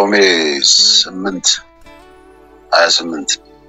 ሮሜ ስምንት ሀያ ስምንት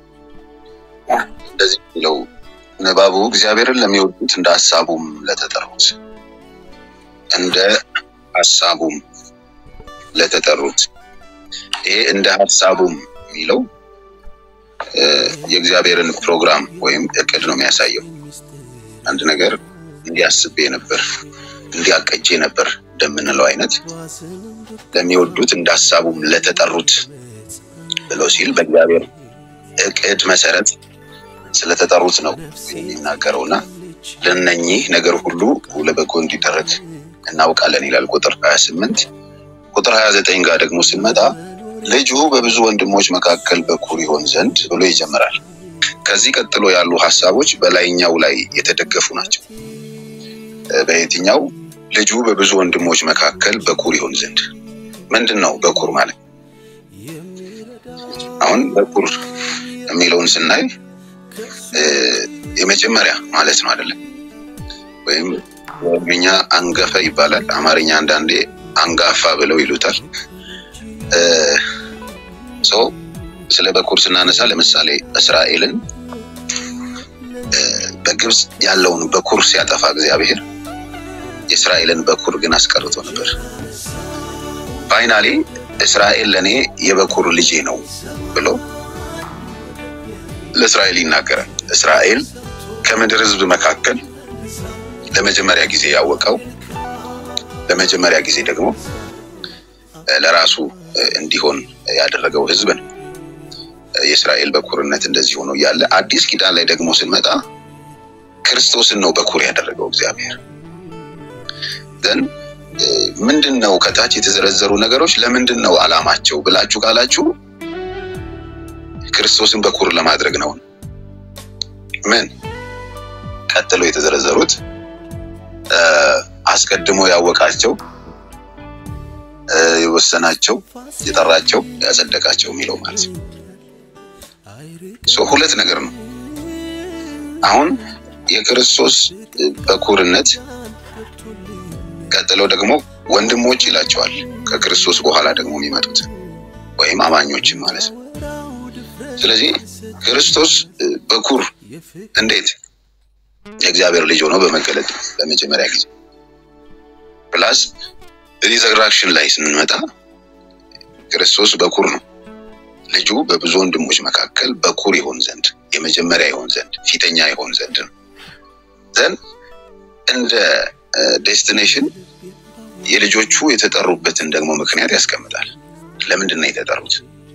እንደዚህ የሚለው ንባቡ እግዚአብሔርን ለሚወዱት እንደ ሀሳቡም ለተጠሩት እንደ ሀሳቡም ለተጠሩት ይሄ እንደ ሀሳቡም የሚለው የእግዚአብሔርን ፕሮግራም ወይም እቅድ ነው የሚያሳየው። አንድ ነገር እንዲያስቤ ነበር እንዲያቀጄ ነበር እንደምንለው አይነት ለሚወዱት እንደ ሀሳቡም ለተጠሩት ብሎ ሲል በእግዚአብሔር እቅድ መሰረት ስለተጠሩት ነው የሚናገረው እና ለነኚህ ነገር ሁሉ ለበጎ እንዲደረግ እናውቃለን ይላል ቁጥር ሀያ ስምንት ቁጥር ሀያ ዘጠኝ ጋር ደግሞ ስንመጣ ልጁ በብዙ ወንድሞች መካከል በኩር ይሆን ዘንድ ብሎ ይጀምራል። ከዚህ ቀጥሎ ያሉ ሀሳቦች በላይኛው ላይ የተደገፉ ናቸው። በየትኛው ልጁ በብዙ ወንድሞች መካከል በኩር ይሆን ዘንድ ምንድን ነው በኩር ማለት? አሁን በኩር የሚለውን ስናይ የመጀመሪያ ማለት ነው አይደለም? ወይም በኦሮምኛ አንገፈ ይባላል። አማርኛ አንዳንዴ አንጋፋ ብለው ይሉታል። ሰው ስለ በኩር ስናነሳ ለምሳሌ እስራኤልን በግብፅ ያለውን በኩር ሲያጠፋ እግዚአብሔር የእስራኤልን በኩር ግን አስቀርቶ ነበር። ፋይናሊ እስራኤል ለእኔ የበኩር ልጄ ነው ብሎ ለእስራኤል ይናገራል። እስራኤል ከምድር ሕዝብ መካከል ለመጀመሪያ ጊዜ ያወቀው ለመጀመሪያ ጊዜ ደግሞ ለራሱ እንዲሆን ያደረገው ሕዝብ ነው። የእስራኤል በኩርነት እንደዚህ ሆኖ እያለ አዲስ ኪዳን ላይ ደግሞ ስንመጣ ክርስቶስን ነው በኩር ያደረገው እግዚአብሔር። ዘን ምንድን ነው ከታች የተዘረዘሩ ነገሮች ለምንድን ነው አላማቸው ብላችሁ ካላችሁ ክርስቶስን በኩር ለማድረግ ነው። ምን ቀጥሎ የተዘረዘሩት አስቀድሞ ያወቃቸው፣ የወሰናቸው፣ የጠራቸው፣ ያጸደቃቸው የሚለው ማለት ነው። ሁለት ነገር ነው። አሁን የክርስቶስ በኩርነት ቀጥለው ደግሞ ወንድሞች ይላቸዋል። ከክርስቶስ በኋላ ደግሞ የሚመጡት ወይም አማኞችን ማለት ነው። ስለዚህ ክርስቶስ በኩር እንዴት የእግዚአብሔር ልጅ ሆኖ በመገለጥ ለመጀመሪያ ጊዜ ፕላስ ሪዘራክሽን ላይ ስንመጣ ክርስቶስ በኩር ነው። ልጁ በብዙ ወንድሞች መካከል በኩር ይሆን ዘንድ የመጀመሪያ ይሆን ዘንድ ፊተኛ ይሆን ዘንድ ነው። ዘን እንደ ዴስቲኔሽን የልጆቹ የተጠሩበትን ደግሞ ምክንያት ያስቀምጣል። ለምንድን ነው የተጠሩት?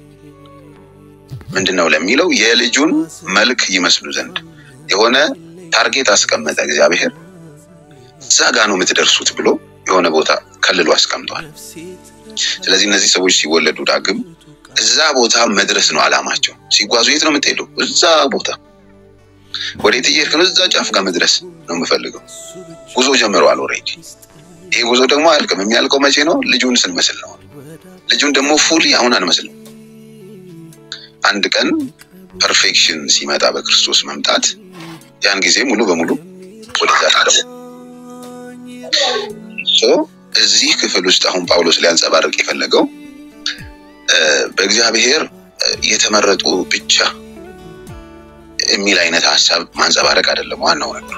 ምንድን ነው ለሚለው የልጁን መልክ ይመስሉ ዘንድ የሆነ ታርጌት አስቀመጠ እግዚአብሔር። እዛ ጋ ነው የምትደርሱት ብሎ የሆነ ቦታ ከልሎ አስቀምጧል። ስለዚህ እነዚህ ሰዎች ሲወለዱ ዳግም እዛ ቦታ መድረስ ነው አላማቸው። ሲጓዙ የት ነው የምትሄደው? እዛ ቦታ። ወዴት እየሄድክ ነው? እዛ ጫፍ ጋር መድረስ ነው የምፈልገው። ጉዞ ጀምረዋል ኦልሬዲ። ይሄ ጉዞ ደግሞ አያልቅም። የሚያልቀው መቼ ነው? ልጁን ስንመስል ነው። ልጁን ደግሞ ፉሊ አሁን አንመስልም። አንድ ቀን ፐርፌክሽን ሲመጣ በክርስቶስ መምጣት ያን ጊዜ ሙሉ በሙሉ ወደዛ ታደሙ። እዚህ ክፍል ውስጥ አሁን ጳውሎስ ሊያንጸባርቅ የፈለገው በእግዚአብሔር የተመረጡ ብቻ የሚል አይነት ሀሳብ ማንጸባረቅ አይደለም። ዋናው ነገር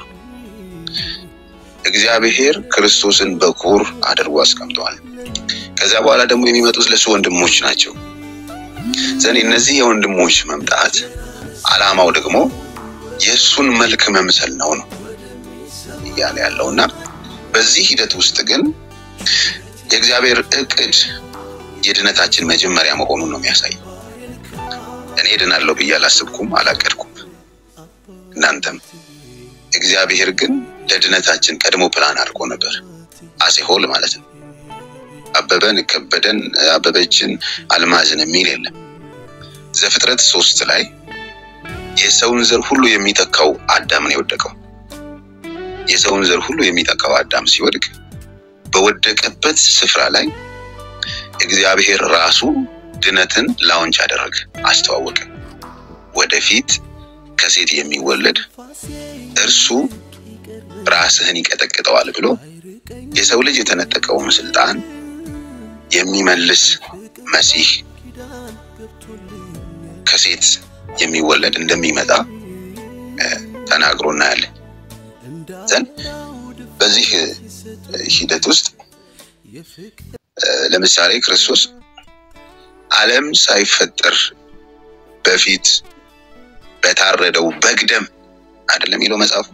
እግዚአብሔር ክርስቶስን በኩር አድርጎ አስቀምጠዋል። ከዚያ በኋላ ደግሞ የሚመጡት ለሱ ወንድሞች ናቸው። ዘን እነዚህ የወንድሞች መምጣት አላማው ደግሞ የእሱን መልክ መምሰል ነው ነው እያለ ያለው እና በዚህ ሂደት ውስጥ ግን የእግዚአብሔር እቅድ የድነታችን መጀመሪያ መሆኑን ነው የሚያሳየው። እኔ ድናለሁ ብዬ አላስብኩም፣ አላቀድኩም። እናንተም እግዚአብሔር ግን ለድነታችን ቀድሞ ፕላን አድርጎ ነበር። አሴሆል ማለት ነው። አበበን፣ ከበደን፣ አበበችን፣ አልማዝን የሚል የለም። ዘፍጥረት ሶስት ላይ የሰውን ዘር ሁሉ የሚተካው አዳም ነው የወደቀው። የሰውን ዘር ሁሉ የሚተካው አዳም ሲወድቅ በወደቀበት ስፍራ ላይ እግዚአብሔር ራሱ ድነትን ላውንች አደረገ፣ አስተዋወቀ። ወደፊት ከሴት የሚወለድ እርሱ ራስህን ይቀጠቅጠዋል ብሎ የሰው ልጅ የተነጠቀውን ስልጣን የሚመልስ መሲህ ከሴት የሚወለድ እንደሚመጣ ተናግሮ እናያለን። ዘን በዚህ ሂደት ውስጥ ለምሳሌ ክርስቶስ ዓለም ሳይፈጠር በፊት በታረደው በግ ደም አይደለም የሚለው መጽሐፉ።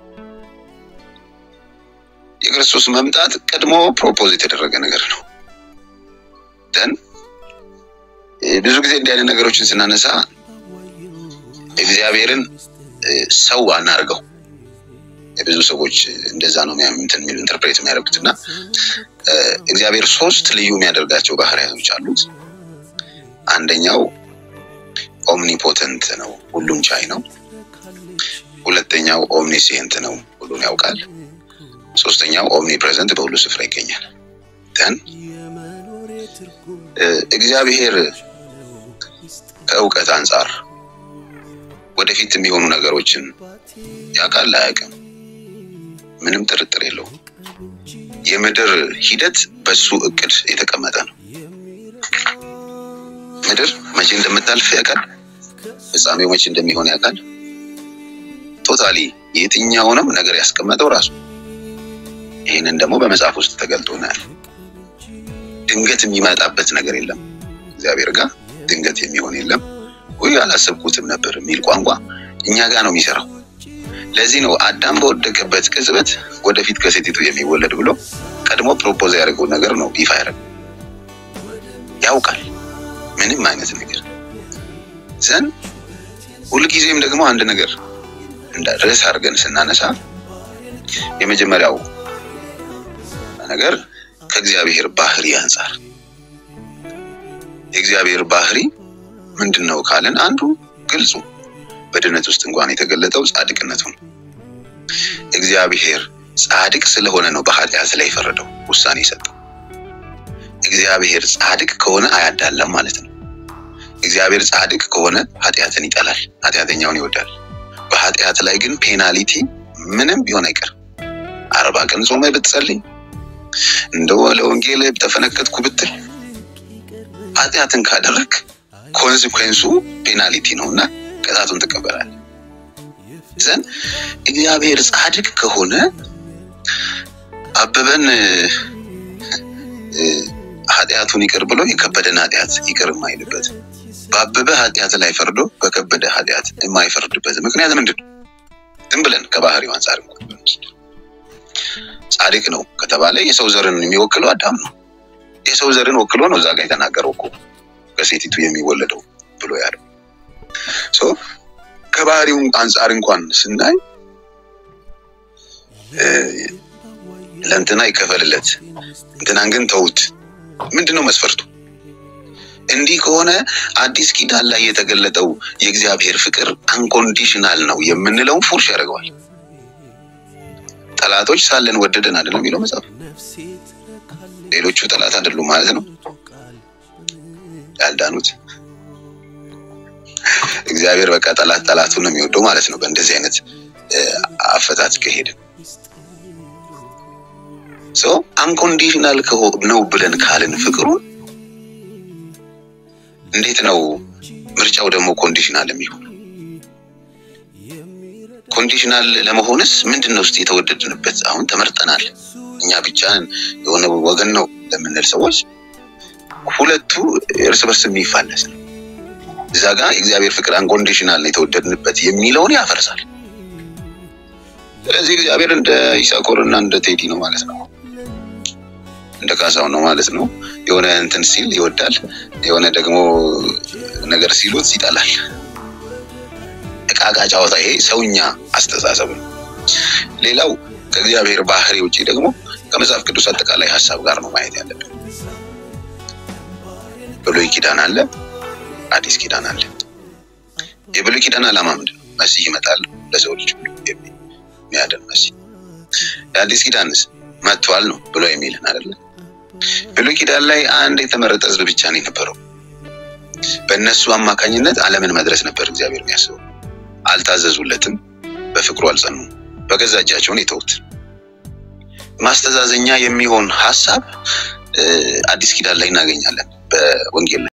የክርስቶስ መምጣት ቀድሞ ፕሮፖዝ የተደረገ ነገር ነው። ደን ብዙ ጊዜ እንዲህ አይነት ነገሮችን ስናነሳ እግዚአብሔርን ሰው አናርገው። የብዙ ሰዎች እንደዛ ነው እንትን የሚሉ ኢንተርፕሬት የሚያደርጉት እና እግዚአብሔር ሶስት ልዩ የሚያደርጋቸው ባህሪያቶች አሉት። አንደኛው ኦምኒፖተንት ነው፣ ሁሉን ቻይ ነው። ሁለተኛው ኦምኒሲየንት ነው፣ ሁሉን ያውቃል። ሶስተኛው ኦምኒ ፕሬዘንት በሁሉ ስፍራ ይገኛል። ተን እግዚአብሔር ከእውቀት አንጻር ወደፊት የሚሆኑ ነገሮችን ያውቃል አያውቅም? ምንም ጥርጥር የለውም። የምድር ሂደት በሱ እቅድ የተቀመጠ ነው። ምድር መቼ እንደምታልፍ ያውቃል። ፍጻሜው መቼ እንደሚሆን ያውቃል። ቶታሊ የትኛውንም ነገር ያስቀመጠው ራሱ። ይህንን ደግሞ በመጽሐፍ ውስጥ ተገልጦ እናያለን። ድንገት የሚመጣበት ነገር የለም። እግዚአብሔር ጋር ድንገት የሚሆን የለም። ወይ አላሰብኩትም ነበር የሚል ቋንቋ እኛ ጋር ነው የሚሰራው። ለዚህ ነው አዳም በወደቀበት ቅጽበት ወደፊት ከሴቲቱ የሚወለድ ብሎ ቀድሞ ፕሮፖዝ ያደርገው ነገር ነው ይፋ ያደረገው። ያውቃል ምንም አይነት ነገር ዘን ሁልጊዜም ደግሞ አንድ ነገር እንደ ርዕስ አድርገን ስናነሳ የመጀመሪያው ነገር ከእግዚአብሔር ባህሪ አንጻር የእግዚአብሔር ባህሪ ምንድን ነው ካለን አንዱ ግልጹ በድነት ውስጥ እንኳን የተገለጠው ጻድቅነቱ ነው። እግዚአብሔር ጻድቅ ስለሆነ ነው በኃጢአት ላይ የፈረደው ውሳኔ የሰጠው። እግዚአብሔር ጻድቅ ከሆነ አያዳላም ማለት ነው። እግዚአብሔር ጻድቅ ከሆነ ኃጢአትን ይጠላል፣ ኃጢአተኛውን ይወዳል። በኃጢአት ላይ ግን ፔናሊቲ ምንም ቢሆን አይቀርም። አርባ ቀን ጾመ ብትጸልይ እንደው ለወንጌል ተፈነከትኩ ብትል ኃጢአትን ካደረግ ኮንሲኩዌንሱ ፔናሊቲ ነው እና ቅጣቱን ትቀበላል። ዘን እግዚአብሔር ጻድቅ ከሆነ አበበን ኃጢአቱን ይቅር ብሎ የከበደን ኃጢአት ይቅር የማይልበት በአበበ ኃጢአት ላይ ፈርዶ በከበደ ኃጢአት የማይፈርድበት ምክንያት ምንድን ነው? ዝም ብለን ከባህሪው አንጻር ጻድቅ ነው ከተባለ የሰው ዘርን የሚወክለው አዳም ነው። የሰው ዘርን ወክሎ ነው እዛ ጋር የተናገረው እኮ ከሴቲቱ የሚወለደው ብሎ ያለው ሶ ከባህሪው አንጻር እንኳን ስናይ ለእንትና ይከፈልለት እንትናን ግን ተውት። ምንድን ነው መስፈርቱ? እንዲህ ከሆነ አዲስ ኪዳን ላይ የተገለጠው የእግዚአብሔር ፍቅር አንኮንዲሽናል ነው የምንለውን ፉርሽ ያደርገዋል። ጠላቶች ሳለን ወደደን አይደለም የሚለው መጽሐፍ። ሌሎቹ ጠላት አይደሉም ማለት ነው ያልዳኑት። እግዚአብሔር በቃ ጠላት ጠላቱን ነው የሚወደው ማለት ነው። በእንደዚህ አይነት አፈታት ከሄድን ሰው አንኮንዲሽናል ነው ብለን ካልን ፍቅሩን እንዴት ነው ምርጫው ደግሞ ኮንዲሽናል የሚሆን? ኮንዲሽናል ለመሆንስ ምንድን ነው ውስጥ የተወደድንበት? አሁን ተመርጠናል እኛ ብቻ የሆነ ወገን ነው ለምንል ሰዎች ሁለቱ እርስ በርስ የሚፋለስ ነው። እዛ ጋር የእግዚአብሔር ፍቅር አንኮንዲሽናል ነው የተወደድንበት የሚለውን ያፈርሳል። ስለዚህ እግዚአብሔር እንደ ይሳኮር እና እንደ ቴዲ ነው ማለት ነው እንደ ካሳው ነው ማለት ነው። የሆነ እንትን ሲል ይወዳል፣ የሆነ ደግሞ ነገር ሲሉት ይጠላል። እቃቃ ጨዋታ፣ ይሄ ሰውኛ አስተሳሰብ ነው። ሌላው ከእግዚአብሔር ባህሪ ውጭ ደግሞ ከመጽሐፍ ቅዱስ አጠቃላይ ሀሳብ ጋር ነው ማየት ያለብን። ብሉይ ኪዳን አለ፣ አዲስ ኪዳን አለ። የብሉይ ኪዳን ዓላማ ምንድን ነው? መሲህ ይመጣል ለሰው ልጅ ሁሉ የሚያድን መሲህ። የአዲስ ኪዳንስ መጥቷል ነው ብሎ የሚልን አይደለ? ብሉይ ኪዳን ላይ አንድ የተመረጠ ሕዝብ ብቻ ነው የነበረው። በእነሱ አማካኝነት ዓለምን መድረስ ነበር እግዚአብሔር የሚያስበው። አልታዘዙለትም፣ በፍቅሩ አልጸኑም፣ በገዛ እጃቸውን የተዉት። ማስተዛዘኛ የሚሆን ሀሳብ አዲስ ኪዳን ላይ እናገኛለን። በወንጌል